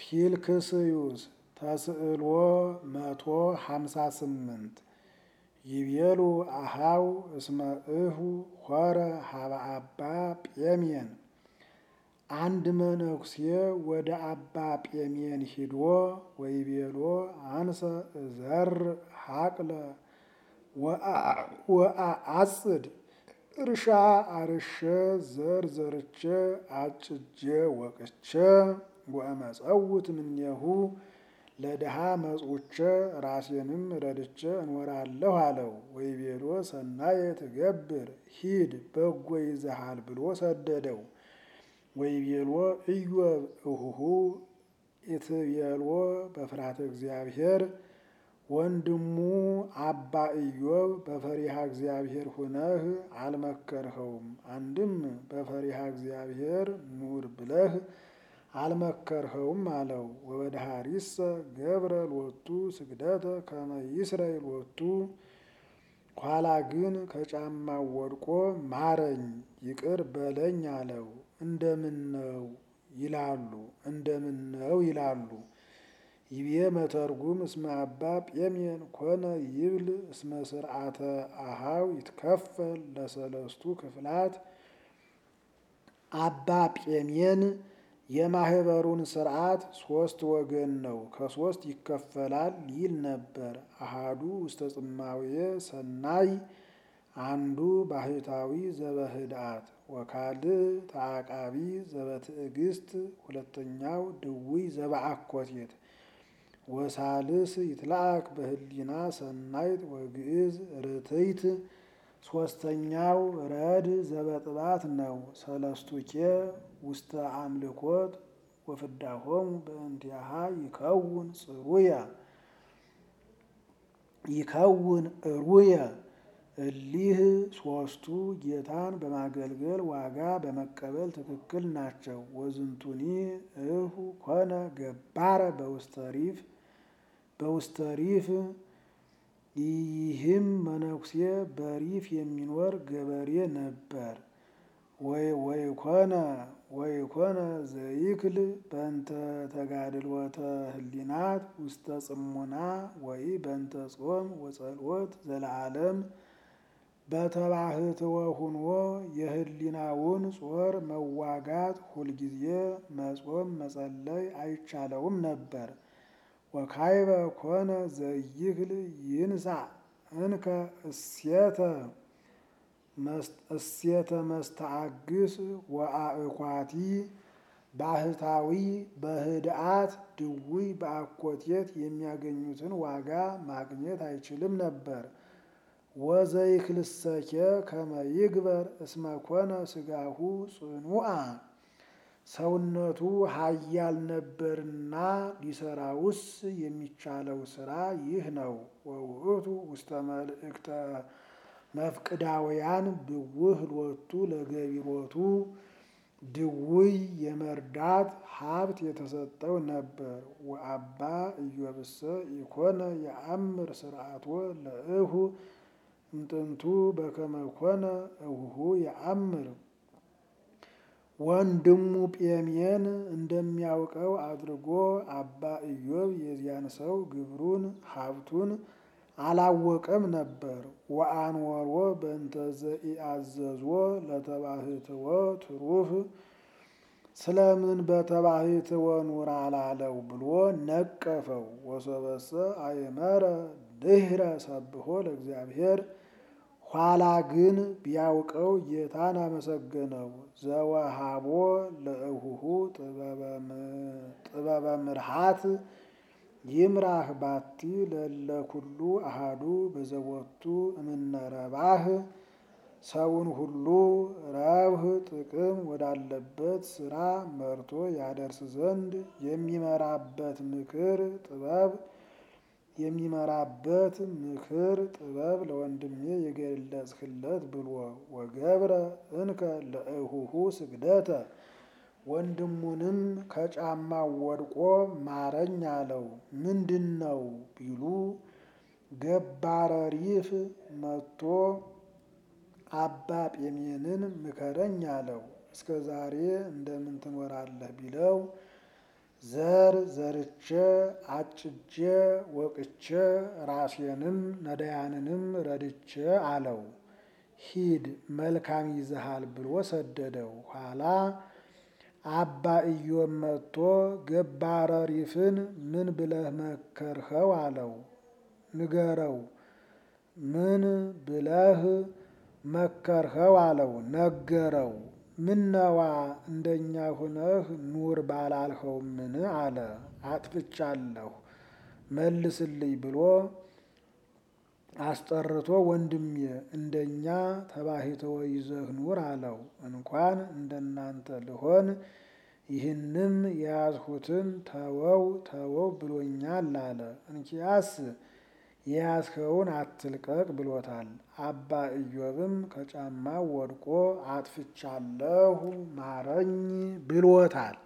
ፊልክስዩስ ተስዕሎ መቶ ሀምሳ ስምንት ይቤሉ አሃው እስመ እሁ ሆረ ሀበ አባ ጴሜን አንድ መነኩሴ ወደ አባ ጴሜን ሂዶ ወይቤሎ አንሰ እዘር ሀቅለ ወአአጽድ እርሻ አርሼ ዘር ዘርቼ አጭጄ ወቅቼ ወእመጸውት እምኔሁ ለድሃ መጽውቼ ራሴንም ረድቼ እኖራለሁ አለው። ወይቤሎ ሰናየ ትገብር ሂድ በጎ ይዘሃል ብሎ ሰደደው። ወይቤሎ ኢዮብ እሁሁ ኢትቤሎ በፍርሃተ እግዚአብሔር ወንድሙ አባ ኢዮብ በፈሪሃ እግዚአብሔር ሁነህ አልመከርኸውም። አንድም በፈሪሃ እግዚአብሔር ኑር ብለህ አልመከርኸውም አለው። ወበድሃሪሰ ገብረ ሎቱ ስግደተ ከመ ይስረይ ሎቱ ኋላ ግን ከጫማው ወድቆ ማረኝ ይቅር በለኝ አለው። እንደምነው ይላሉ እንደምነው ይላሉ። ይቤ መተርጉም እስመ አባ ጴሜን ኮነ ይብል እስመ ስርዓተ አሃው ይትከፈል ለሰለስቱ ክፍላት አባ ጴሜን የማህበሩን ስርዓት ሶስት ወገን ነው፣ ከሶስት ይከፈላል ይል ነበር። አሃዱ ውስተ ጽማውየ ሰናይ አንዱ ባህታዊ ዘበህድአት ወካልእ ተዓቃቢ ዘበትዕግስት ሁለተኛው ድውይ ዘበአኮቴት ወሳልስ ይትላአክ በህሊና ሰናይት ወግዕዝ ርትይት ሶስተኛው ረድ ዘበጥባት ነው። ሰለስቱኬ ውስተ አምልኮት ወፍዳሆሙ በእንቲአሃ ይከውን ጽሩየ ይከውን እሩየ እሊህ ሶስቱ ጌታን በማገልገል ዋጋ በመቀበል ትክክል ናቸው። ወዝንቱኒ እሁ ኮነ ገባረ በውስተሪፍ በውስተሪፍ ይህም መነኩሴ በሪፍ የሚኖር ገበሬ ነበር። ወይኮነ ወይኮነ ዘይክል በእንተ ተጋድሎተ ህሊናት ውስተ ጽሙና ወይ በእንተ ጾም ወጸሎት ዘለዓለም በተባህትወ ሁኖ የህሊናውን ጾር መዋጋት ሁልጊዜ መጾም መጸለይ አይቻለውም ነበር። ወካይበ ኮነ ዘይክል ይንሳ እንከ እሴተ እሴተ መስተአግስ ወአእኳቲ ባህታዊ በህድአት ድውይ በአኮቴት የሚያገኙትን ዋጋ ማግኘት አይችልም ነበር። ወዘይክልሰኬ ከመ ይግበር እስመ ኮነ ስጋሁ ጽኑአ ሰውነቱ ኃያል ነበርና ሊሰራውስ የሚቻለው ስራ ይህ ነው። ወውእቱ ውስተ መልእክተ መፍቅዳውያን ብውህ ሎቱ ለገቢሮቱ ድውይ የመርዳት ሀብት የተሰጠው ነበር። ወአባ ኢዮብሰ ኢኮነ የአምር ስርዓቶ ለእሁ እምጥንቱ በከመ ኮነ እሁሁ የአምር ወንድሙ ጴሜን እንደሚያውቀው አድርጎ አባ ኢዮብ የዚያን ሰው ግብሩን ሀብቱን አላወቀም ነበር። ወአንወሮ በእንተ ዘኢአዘዝዎ ለተባህትዎ ትሩፍ ስለምን በተባህትዎ ኑር አላለው ብሎ ነቀፈው። ወሶበሰ አይመረ ድህረ ሰብሖ ለእግዚአብሔር ኋላ ግን ቢያውቀው ጌታን አመሰገነው። ዘወሃቦ ለእሁሁ ጥበበ ምርሃት ይምራህ ባቲ ለለ ኩሉ አሃዱ በዘቦቱ እምነረባህ ሰውን ሁሉ ረብህ ጥቅም ወዳለበት ስራ መርቶ ያደርስ ዘንድ የሚመራበት ምክር ጥበብ የሚመራበት ምክር ጥበብ ለወንድሜ የገለጽክለት ብሎ ወገብረ እንከ ለእሁሁ ስግደተ ወንድሙንም ከጫማው ወድቆ ማረኝ አለው። ምንድን ነው ቢሉ ገባረ ሪፍ መጥቶ አባ ጴሜንን ምከረኝ አለው። እስከ ዛሬ እንደምን ትኖራለህ ቢለው ዘር ዘርቼ አጭጄ ወቅቼ ራሴንም ነዳያንንም ረድቼ አለው። ሂድ መልካም ይዘሃል ብሎ ሰደደው። ኋላ አባ ኢዮብ መጥቶ ገባረ ሪፍን ምን ብለህ መከርኸው አለው። ንገረው ምን ብለህ መከርኸው አለው። ነገረው። ምነዋ እንደኛ ሁነህ ኑር ባላልኸው ምን አለ። አጥፍቻለሁ መልስልኝ ብሎ አስጠርቶ ወንድሜ እንደኛ ተባሂተወ ይዘህ ኑር አለው። እንኳን እንደናንተ ልሆን ይህንም የያዝሁትን ተወው ተወው ብሎኛል አለ። እንኪያስ የያዝኸውን አትልቀቅ ብሎታል። አባ ኢዮብም ከጫማው ወድቆ አጥፍቻለሁ ማረኝ ብሎታል።